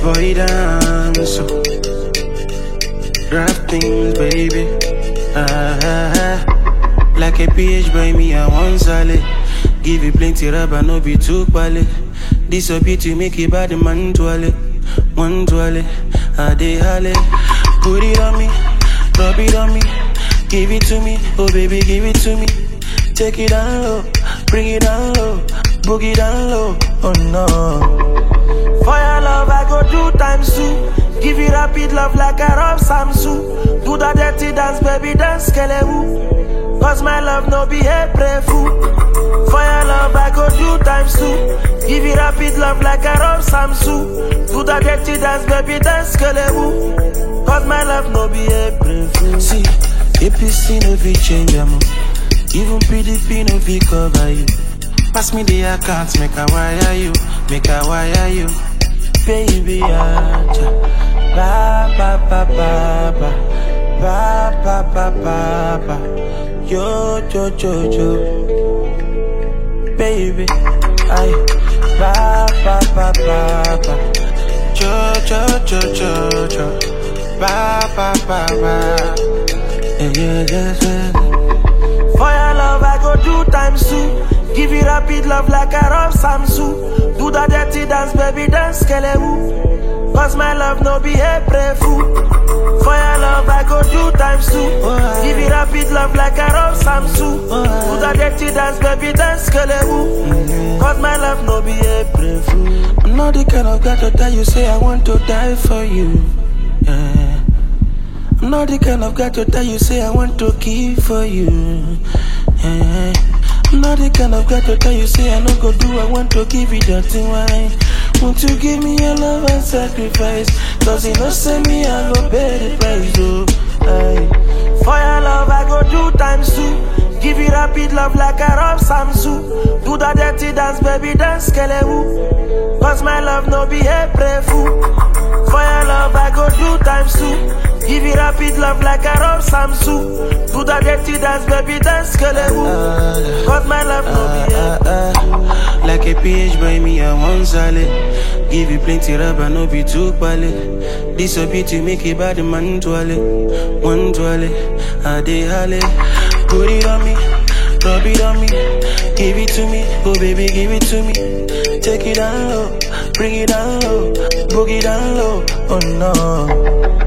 boy dance. So. Rap things, baby. Ah, ah, ah. Like a PH boy, me I want solid. Give you plenty rubber, no be too quality. This a to make it bad man toilet. One toilet, I dey holly. Put it on me, rub it on me. Give it to me, oh baby, give it to me. Take it down low, bring it down low, boogie down low. Oh no. For your love, I go do times two. Give you rapid love like I rub Samsu. Do the dirty dance, baby, dance, skelewu. Cause my love no be a pray fool. For your love, I go do times two. Give you rapid love like I rub Samsu. Do the dirty dance, baby, dance, skelewu. Cause my love no be a pray fool. See, APC no fit change am. Even PDP no fit cover you. Pass me the account, make I wire you, make I wire you. Baby, aja. Ba ba ba ba ba. Ba ba ba ba ba. Yo yo yo yo. Baby, ay. Ba ba ba ba ba. Yo yo yo yo yo. Ba ba ba ba. Yeah, yeah, yeah, yeah. For your love, I go do times two. Give you rapid love like I rub Samsu. Do the dirty dance, baby, dance, skelewu. Cause my love no be a pray fool. For your love, I go do times two. Give you rapid love like I rub Samsu. Do the dirty dance, baby, dance, skelewu. Cause my love no be a pray fool. I'm not the kind of guy to tell you, say I want to die for you. Yeah. I'm not the kind of guy to tell you, say I want to kill for you. Yeah. I'm not the kind of guy to tell you, say I no go do, I want to give you dirty wine. Won't you give me your love and sacrifice? Cause you know, say me, I go pay the price, oh. Aye. For your love, I go do times two. Give you rapid love like I rub Samsu. Do the dirty dance, baby, dance, skelewu. Cause my love no be a pray fool. For your love, I go do times two. Give you rapid love like I rub Samsu. Do the dirty dance, baby, dance, skelewu. Cause my love no be a Ah, ah. Like a PH boy, me I want solid. Give you plenty rubber, no be too quality. This a to make it bad man toilet. One toilet, I dey holly. Put it on me, rub it on me. Give it to me, oh baby, give it to me. Take it down low, bring it down low, boogie down low. Oh no.